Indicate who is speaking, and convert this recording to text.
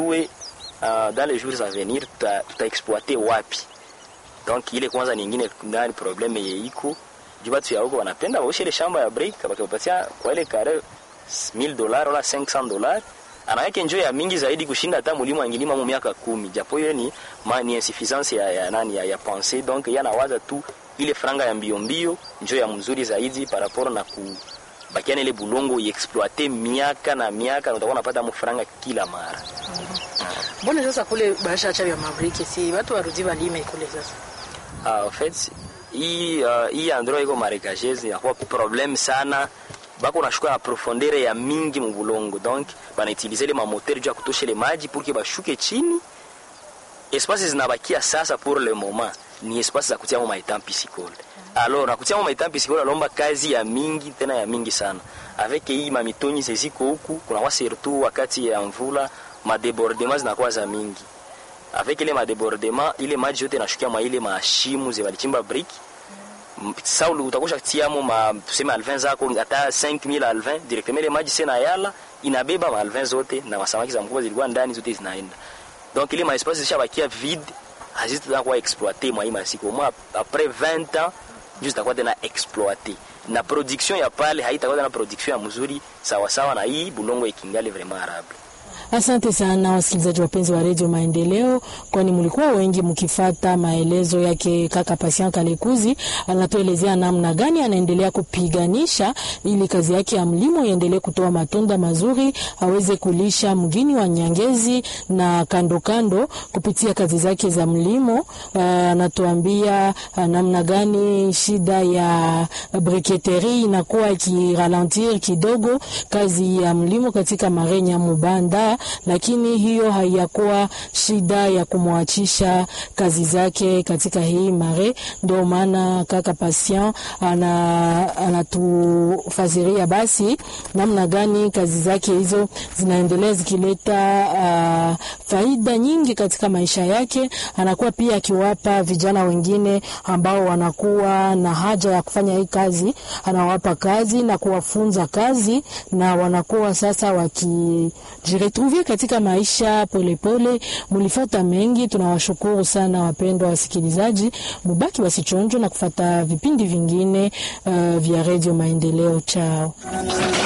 Speaker 1: tuyue uh, dans les jours à venir tuta, tutaexploite wapi donc ile kwanza nyingine ndani probleme ye iko juu batu ya huko wanapenda waoshe ile shamba ya break wakiwapatia kwa ile kare 1000 dollars wala 500 dollars anaweke njoo ya mingi zaidi kushinda hata mlimo angilima mu miaka kumi japo hiyo ni ma, ni insuffisance ya, ya nani ya, ya pensée donc yeye anawaza tu ile franga ya mbio mbio njoo ya mzuri zaidi par rapport na ku bakiana ile bulongo iexploite miaka na miaka na utakuwa unapata mfranga kila mara
Speaker 2: mbona sasa kule basha cha vya mabriki si watu warudi walime kule sasa
Speaker 1: Ah, en fait hii uh, hii endroit iko marécageuse inakuwa problème sana bako nashuka na profondeur ya mingi mu bulongo donc banautilize ile mamoteur juu ya kutosha ile maji pour que bashuke chini espace zinabakia sasa pour le moment ni espace za kutia maitang piscicole alors na kutia maitang piscicole alomba kazi ya mingi tena ya mingi sana avec hii mamitoni zeziko huku kunakuwa surtout wakati ya mvula madebordement zinakuwa za mingi avec ile madebordement ile maji yote nashukia mwa ile mashimu ze walichimba brick sa utakosha tiamo ma tuseme alvin zako hata 5000 alvin directement ile maji sena yala inabeba ma alvin zote na masamaki za mkubwa zilikuwa ndani zote zinaenda donc ile ma espace zishabakia vide hazitakuwa exploité mwa hii masiku mwa après 20 ans juu zitakuwa tena exploité na production ya pale haitakuwa tena production ya mzuri sawa sawa na hii bulongo ikingali vraiment arable
Speaker 2: Asante sana wasikilizaji wapenzi wa redio Maendeleo, kwani mlikuwa wengi mkifata maelezo yake kaka Patient Kalekuzi. Anatuelezea namna gani anaendelea kupiganisha ili kazi yake ya mlimo iendelee kutoa matunda mazuri, aweze kulisha mgini wa Nyangezi na kando kando kupitia kazi zake za mlimo. Uh, anatuambia uh, namna gani shida ya briketeri inakuwa ikiralentir kidogo kazi ya mlimo katika Marenya Mubanda lakini hiyo haiyakuwa shida ya kumwachisha kazi zake katika hii mare. Ndio maana kaka Patient ana anatufasiria basi namna gani kazi zake hizo zinaendelea zikileta uh, faida nyingi katika maisha yake. Anakuwa pia akiwapa vijana wengine ambao wanakuwa na haja ya kufanya hii kazi, anawapa kazi na kuwafunza kazi, na wanakuwa sasa wakijiretrouver katika maisha polepole. Mulifata mengi, tunawashukuru sana wapendwa wasikilizaji, mubaki wasichonjo na kufata vipindi vingine uh, vya redio Maendeleo. Chao.